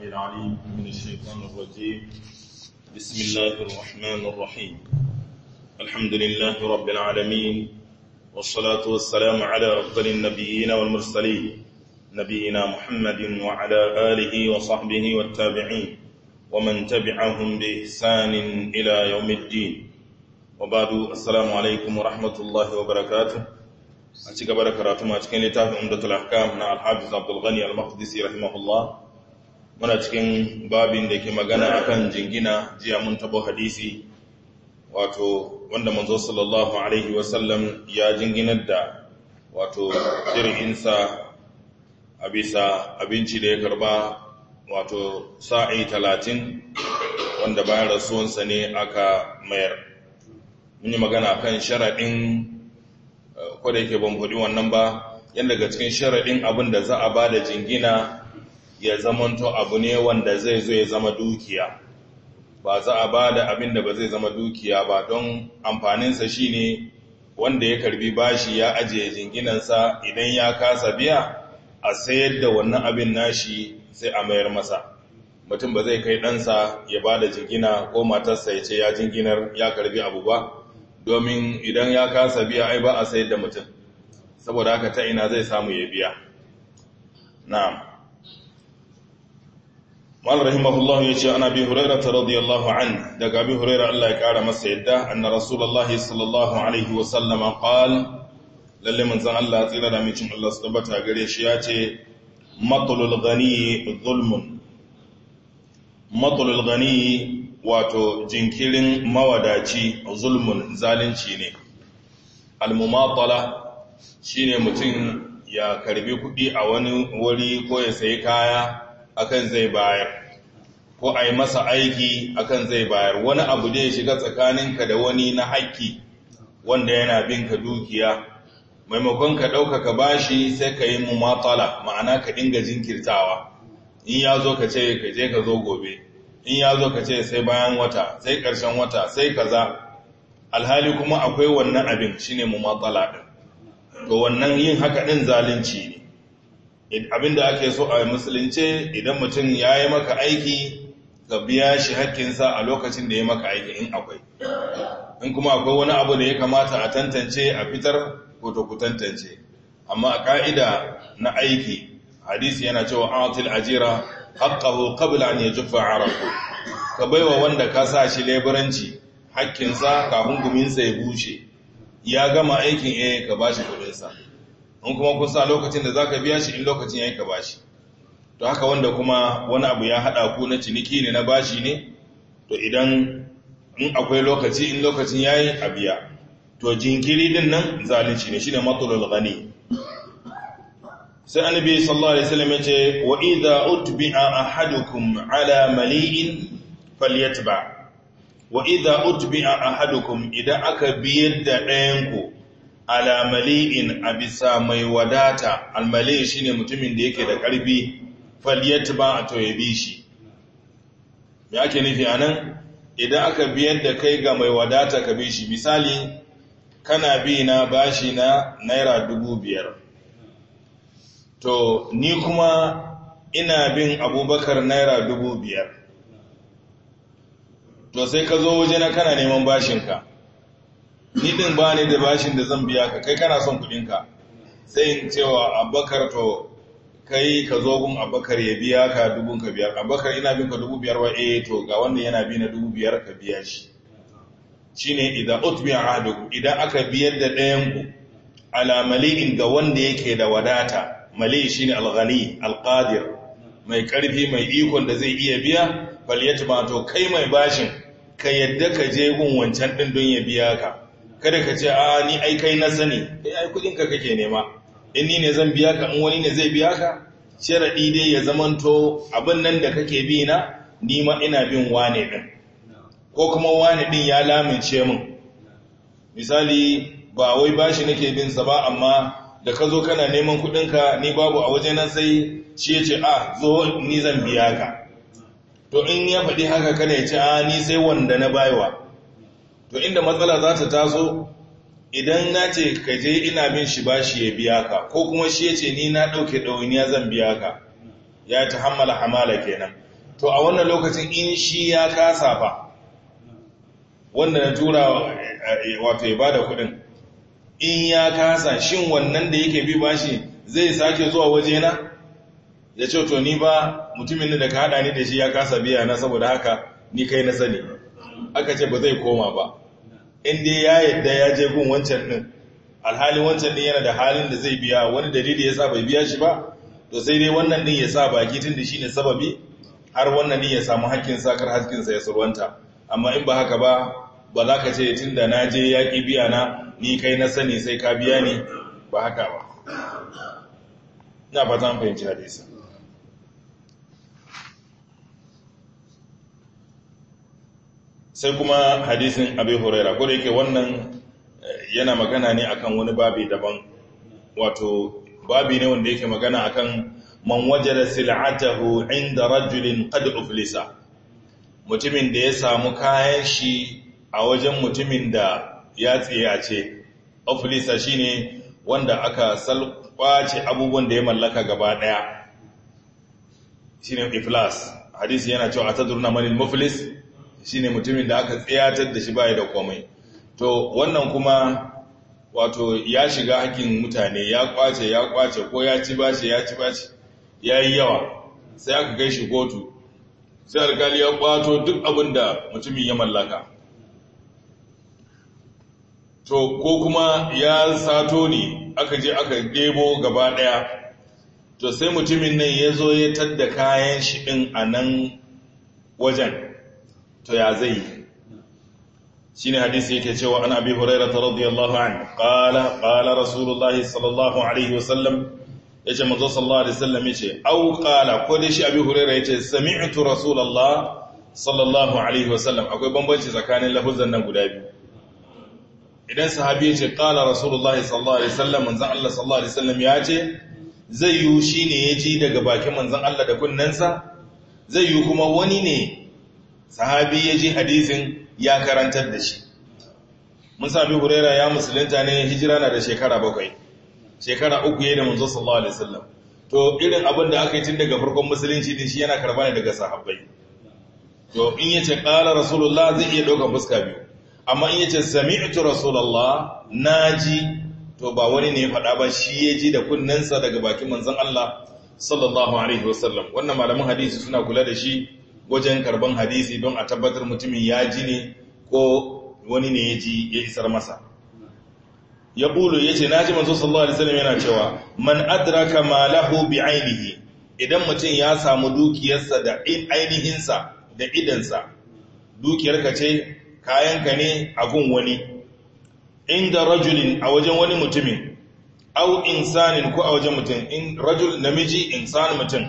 العليم من الشيطان الرجيم بسم الله الرحمن الرحيم الحمد لله رب العالمين والصلاة والسلام على أفضل النبيين والمرسلين نبينا محمد وعلى آله وصحبه والتابعين ومن تبعهم بإحسان إلى يوم الدين وبعد السلام عليكم ورحمة الله وبركاته أتيك بركاته ما تكين لتاه عمدة الأحكام مع الحافظ عبد الغني المقدسي رحمه الله muna cikin babin da ke magana akan jingina jiya mun tabo hadisi wato wanda manzo sallallahu alaihi wasallam ya jinginar da wato jirginsa a bisa abinci da ya karba wato sa'i talatin wanda bayan rasuwansa ne aka mayar mun yi magana kan sharaɗin kwada yake ban faɗi wannan ba yadda daga cikin sharaɗin abin da za a ba da jingina ya zamanto abu ne wanda zai zo ya zama dukiya ba za a ba da abin da ba zai zama dukiya ba don amfaninsa shi ne wanda ya karbi bashi ya ajiye jinginansa idan ya kasa biya a sayar da wannan abin nashi sai a mayar masa mutum ba zai kai ɗansa ya ba da jingina ko matarsa ya ce ya jinginar ya karbi abu ba domin idan ya kasa biya ai ba a sayar da mutum saboda haka ta ina zai samu ya biya na'am Mal rahimahullah ya ce ana bi Huraira ta radiyallahu an daga bi Huraira Allah ya kara masa yadda anna Rasulullah sallallahu alaihi wa sallama qal lalle manzon Allah tsira da micin Allah su tabbata gare shi ya ce matlul ghani zulmun matlul ghani wato jinkirin mawadaci zulmun zalunci ne al-mumatala shine mutum ya karbi kuɗi a wani wuri ko ya sayi kaya akan zai bayar ko a yi masa aiki akan zai bayar wani abu da ya shiga tsakaninka da wani na haƙƙi wanda yana bin ka dukiya maimakon ka ɗaukaka bashi sai ka yi mumatala ma'ana ka dinga jinkirtawa in ya zo ka ce ka je ka zo gobe in ya zo ka ce sai bayan wata sai ƙarshen wata sai kaza alhali kuma akwai wannan abin shine mumatala ɗin to wannan yin haka ɗin zalunci ne abinda ake so a musulunce idan mutum ya yi maka aiki ka biya shi hakkinsa a lokacin da ya maka aiki in akwai in kuma akwai wani abu da ya kamata a tantance a fitar ko to ku tantance amma a ka'ida na aiki hadisi yana cewa atil ajira haqqahu qabla an yajfa arafu ka baiwa wanda ka sa shi leburanci hakkinsa kafin guminsa ya bushe ya gama aikin eh ka bashi kudinsa in kuma kusa lokacin da za ka biya shi in lokacin ya yi ka bashi to haka wanda kuma wani abu ya haɗa ku na ciniki ne na bashi ne to idan in akwai lokaci in lokacin ya yi a biya to jinkiri din nan zalunci ne shi ne matsalol gani sai annabi sallallahu alaihi wasallam ya ce wa idza utbi'a ahadukum ala mali'in falyatba wa idza utbi'a ahadukum idan aka biyar da ɗayan ku alamali'in a bisa mai wadata almali shi ne mutumin da yake da ƙarfi faliyat ba a to ya bi shi me ake nufi a nan idan aka biyar da kai ga mai wadata ka bi shi misali kana bi na bashi na naira dubu biyar to ni kuma ina bin abubakar naira dubu biyar to sai ka zo waje na kana neman bashinka ni din ba ni da bashin da zan biya ka kai kana son kudinka sai in cewa abakar to kai ka zo gun abakar ya biya ka dubun ka biyar abakar ina bin ka dubu biyar wa eh to ga wanda yana bi na dubu biyar ka biya shi shine idan utbiya ahadukum idan aka biyar da ɗayan ku ala mali'in ga wanda yake da wadata mali shine alghani alqadir mai karfi mai ikon da zai iya biya falyatma to kai mai bashin ka yadda ka je gun wancan din don ya biya ka kada ka ce a ni ai kai na sani kai ai kudin ka kake nema in ni ne zan biya ka in wani ne zai biya ka sharadi dai ya zamanto abin nan da kake bi na ni ma ina bin wane din ko kuma wane din ya lamince min misali ba wai bashi nake bin sa ba amma da ka zo kana neman kudin ka ni babu a waje nan sai shi ya ce a zo ni zan biya ka to in ya faɗi haka kana ya ce a ni sai wanda na baiwa to inda matsala za ta taso idan na ce ka je ina bin shi bashi ya biya ka ko kuma shi ya ce ni na ɗauke ɗawainiya zan biya ka ya ta hammala hamala kenan to a wannan lokacin in shi ya kasa fa wanda na tura wato ya bada kudin in ya kasa shin wannan da yake bi bashi zai sake zuwa wajena ya ce to ni ba mutumin da ka hada ni da shi ya kasa biya na saboda haka ni kai na sani aka ce ba zai koma ba in dai ya yadda ya je gun wancan din alhali wancan din yana da halin da zai biya wani dalili yasa bai biya shi ba to sai dai wannan din ya sa baki tun da shine sababi har wannan din ya samu hakkin sakar hakkin sa ya surwanta amma in ba haka ba ba za ka ce tun da na je ya ƙi biya na ni kai na sani sai ka biya ni ba haka ba na fata an fahimci hadisi sai kuma hadisin abin huraira ko da yake wannan yana magana ne akan wani babi daban wato babi ne wanda yake magana akan man wajada sil'atahu inda rajulin qad uflisa mutumin da ya samu kayan shi a wajen mutumin da ya tsiyace ofilisa shine wanda aka salkwace abubuwan da ya mallaka gaba daya shine iflas hadisi yana cewa atadruna manil muflis shine mutumin da aka tsiyatar da shi bai da komai to wannan kuma wato ya shiga hakkin mutane ya kwace ya kwace ko ya ci bashi ya ci bashi yayi yawa sai aka kai shi kotu sai alkali ya kwato duk abin da mutumin ya mallaka to ko kuma ya sato ne aka je aka debo gaba daya to sai mutumin nan ya zo ya tadda kayan shi ɗin a nan wajen to ya zai shi ne hadisi yake cewa an abi huraira ta radiyallahu an ƙala ƙala rasulullahi sallallahu alaihi wasallam ya ce mazo sallallahu alaihi wasallam ya ce au ƙala ko dai shi abi huraira ya ce sami'tu rasulallah sallallahu alaihi wasallam akwai bambanci tsakanin lafuzan nan guda biyu idan sahabi ya ce ƙala rasulullahi sallallahu alaihi wasallam manzan Allah sallallahu alaihi wasallam ya ce zai yi shi ne ya ji daga bakin manzan Allah da kunnensa zai yi kuma wani ne sahabi ya ji hadisin ya karantar da shi mun sami huraira ya musulunta ne hijira na da shekara bakwai shekara uku ya da manzo sallallahu alaihi wasallam to irin abin da aka yi tun daga farkon musulunci din shi yana karba ne daga sahabbai to in yace qala rasulullah zai iya dauka fuska biyu amma in yace sami'tu rasulullah naji to ba wani ne ya faɗa ba shi ya ji da kunnensa daga bakin manzon Allah sallallahu alaihi wasallam wannan malaman hadisi suna kula da shi wajen karban hadisi don a tabbatar mutumin ya ji ne ko wani ne ya ji ya isar masa ya bulu ya ce na ji manzo sallallahu alaihi wasallam yana cewa man adraka malahu bi ainihi idan mutum ya samu dukiyarsa da ainihinsa da idansa dukiyarka ce kayanka ne a gun wani inda rajulin a wajen wani mutumin au insanin ko a wajen mutum in rajul namiji insan mutum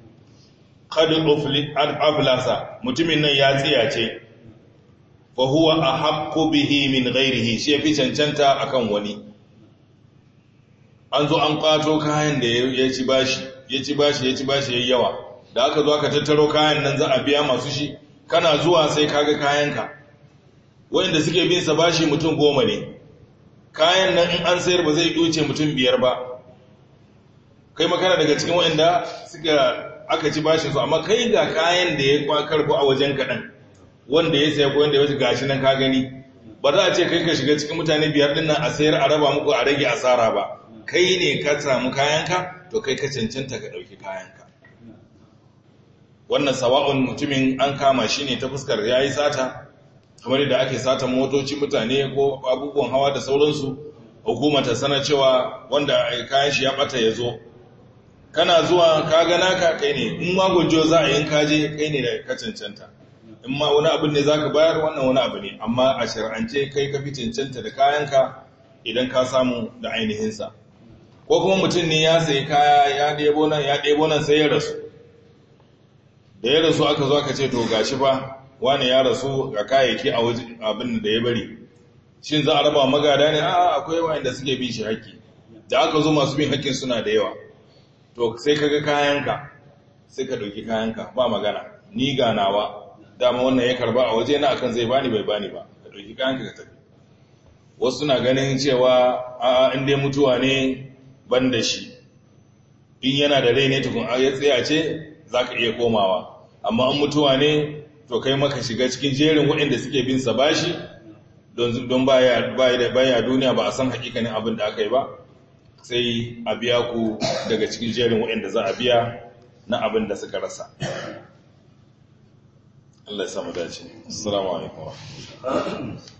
qad aflasa mutumin nan ya tsiyace fa huwa ahaqqu bihi min ghairihi shi yafi cancanta akan wani an zo an kwato kayan da ya ci bashi ya ci bashi ya ci bashi yayi yawa da aka zo aka tattaro kayan nan za a biya masu shi kana zuwa sai kaga kayanka wanda suke bin sa bashi mutum goma ne kayan nan in an sayar ba zai wuce mutum biyar ba kai makana daga cikin waɗanda suka aka ci bashi su amma kai ga kayan da ya kwakar ko a wajen kaɗan wanda ya saya ko wanda ya wuce gashi nan ka gani ba za a ce kai ka shiga cikin mutane biyar ɗin nan a sayar a raba muku a rage asara ba kai ne ka samu kayanka to kai ka cancanta ka ɗauki kayanka wannan sawa'un mutumin an kama shi ne ta fuskar ya yi sata kamar da ake sata motoci mutane ko abubuwan hawa da sauransu hukuma ta sana cewa wanda kayan shi ya bata ya zo kana zuwa ka gana ka kai ne in ma gunjo za a yin kaje kai ne da ka cancanta in ma wani abin ne za ka bayar wannan wani abu ne amma a shir'ance kai ka fi cancanta da kayanka idan ka samu da ainihinsa ko kuma mutum ne ya sayi kaya ya ɗebo nan ya ɗebo nan sai ya rasu da ya rasu aka zo aka ce to gashi fa wani ya rasu ga kayayyaki a abin da ya bari shin za a raba magada ne a akwai wanda suke bin shi haƙƙi da aka zo masu bin haƙƙin suna da yawa to sai kaga kayanka sai ka ɗauki kayanka ba magana ni ganawa dama wannan ya karba a waje na akan zai bani bai bani ba ka ɗauki kayanka ka tafi wasu na ganin cewa a in dai mutuwa ne ban da shi in yana da rai ne tukun ya tsaya ce za ka iya komawa amma an mutuwa ne to kai maka shiga cikin jerin waɗanda suke bin sa bashi don baya baya duniya ba a san hakikanin abin da aka yi ba sai a biya ku daga cikin jerin waɗanda za a biya na abin da suka rasa Allah ya samu dace assalamu alaikum